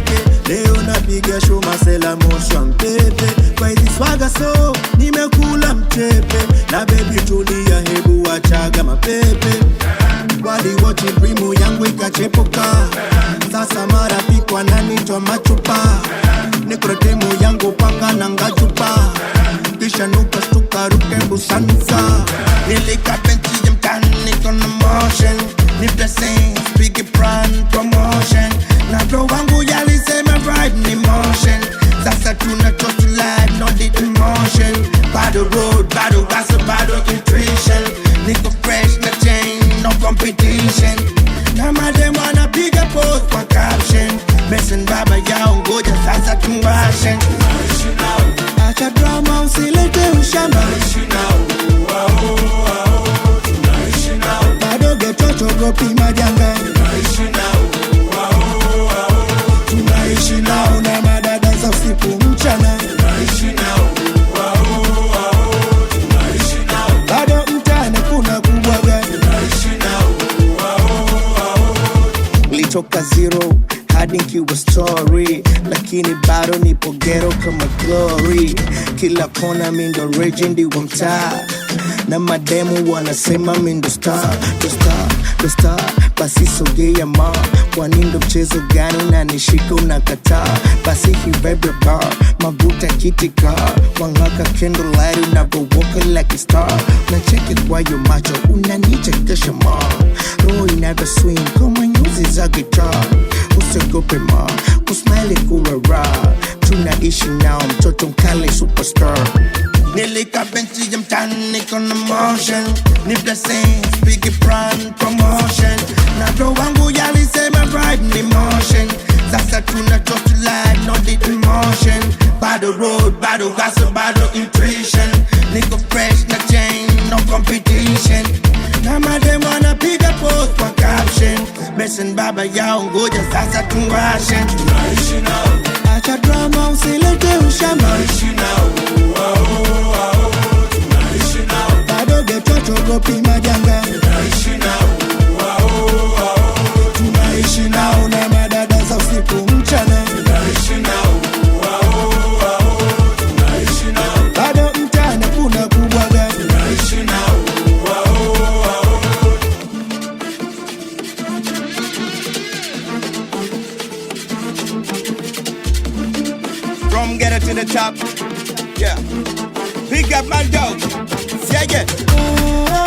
teke leo napiga show masela moshwa mpepe kwa hizi swaga so nimekula mchepe na bebi tulia hebu wachaga mapepe waliwochi brimu yangu ikachepuka sasa marafiki wananitwa machupa nikrotemu yangu panga na ngachupa kisha nuka stuka ruke busansa nilika benchi ya mtani kona motion ni blessing big brand promotion na bro wangu yalisema ride ni motion sasa tuna total life no deep emotion bado road bado gossip bado nutrition niko fresh na chain no competition na madem wanapiga post kwa caption Mason baba yao ngoja sasa tuwashe acha drama usilete ushamba bado getochogopi majanga tunaishi nao na madada za usiku mchana bado mtani kuna kubwaga litoka zero hadi nkiwa story lakini bado nipo gero kama glory kila kona mindo rejendi wa mtaa na mademu wanasema mindo star ndo star ndo star basi sogea ma kwani ndo mchezo gani unanishika unakataa basi hibebe bar mabuta kitika wangaka candlelight unavowoka like a star nacheki kwayo macho unanichekesha ma roho inavyo swing kama nyuzi za gitaa usiogope ma kusmile kuwa raha tunaishi nao mtoto mkale superstar nilika benchi ya mtani kona motion ni blessing big brand promotion na bro wangu yalisema ride ni motion sasa tuna total life no deep emotion bado road bado gossip bado intuition niko fresh na chain no competition na madem wanapiga post kwa caption Mason baba yao ngoja sasa tuwashe acha drama usilete ushamba bado getochogopi majanga tunaishi nao na madada za usiku mchana bado mtani kuna kubwaga From ghetto to the top. Yeah. Pick up my dog. Yeah, yeah.